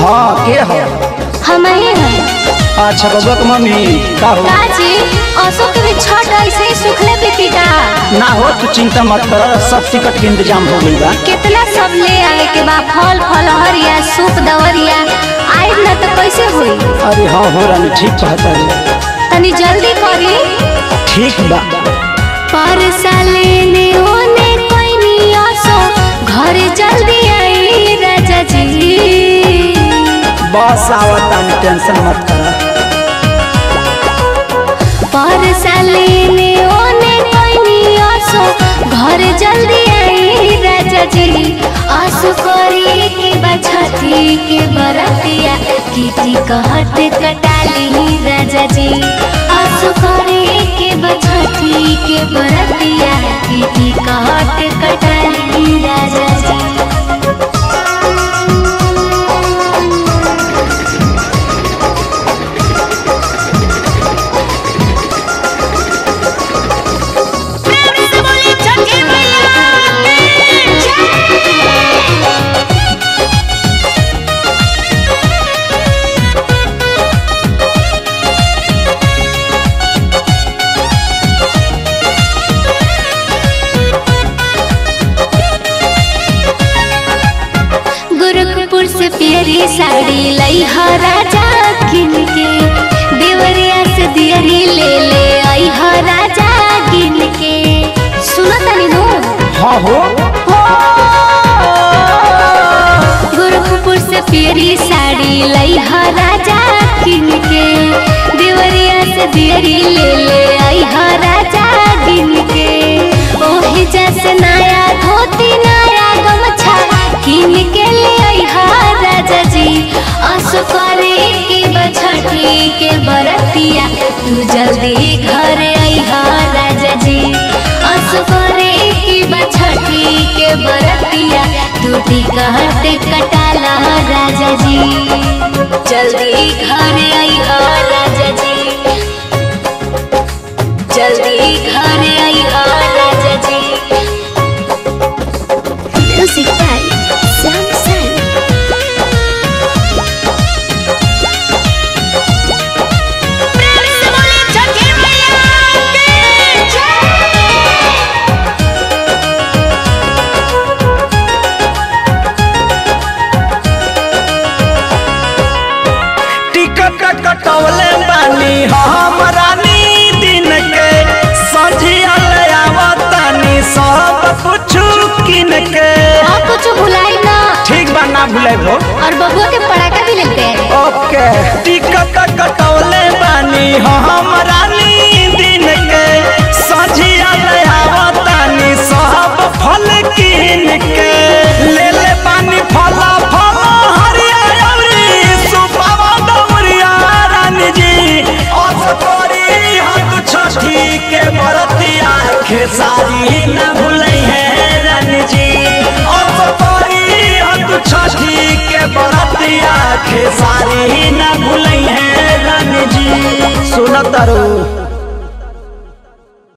हाँ के हो हम ही हैं अच्छा बबुआ के मम्मी का हो काजी असो के भी छठ ऐसे ही सुखले बीतीता ना हो तू चिंता मत कर सब टिकट के इंतजाम हो गई बा कितना सब ले आवे के बा फल फल हरिया सूप दवरिया आई न तो कैसे होई अरे हाँ हो रानी ठीक कहता है तनी जल्दी करी ठीक बा पर साले ने ओने कोई नी आसो घर जल्दी आई राजा जी बस आवता टेंशन मत कर पर साले ने ओने कोई नी आसो घर जल्दी आई राजा जी आसो करी के बछती के बरतिया किटी कहत कटाली राजा जी आसो करी के बछती के बरतिया किटी कहत कटाली राजा जी गोरखपुर से प्यारी साड़ी लई हा राजा किन के देवरिया से दियरी ले ले आई हा राजा किन के सुनो तनी नो हाँ हो गोरखपुर से प्यारी साड़ी लई हा राजा किन के देवरिया से दियरी ले ले आई हा राजा किन के ओही जैसे नया धोती नया गमछा किन के ले आई हा राजा जी आसो करे के बछठी के बरतिया तू जल्दी घर आई हा राजा जी आसो करे के बछठी के बरतिया तू टिकट कटाला राजा जी जल्दी घर आई हा राजा जी जल्दी घर आई हा राजा जी म्यूजिक बाय श्याम सैन टिकट कटौले बानी हम रानी दिन के सझिया ले आवतानी सब कुछ किन के और कुछ भुलाई ना ठीक बा ना भूले हो और बबुआ के पटाखा भी लेते हैं ओके टिकट कटौले बानी हम रानी दिन के सझिया ले आवतानी सब फल किन के ले ले बानी फल फल हरिया अउरी सुपावा दौरिया रानी जी असकोरी हाथ छठी के बरतिया खेसारी न भूलै है रानी जी असकोरी हाथ छठी के बरतिया खेसारी न भूलै है रानी जी सुनत रू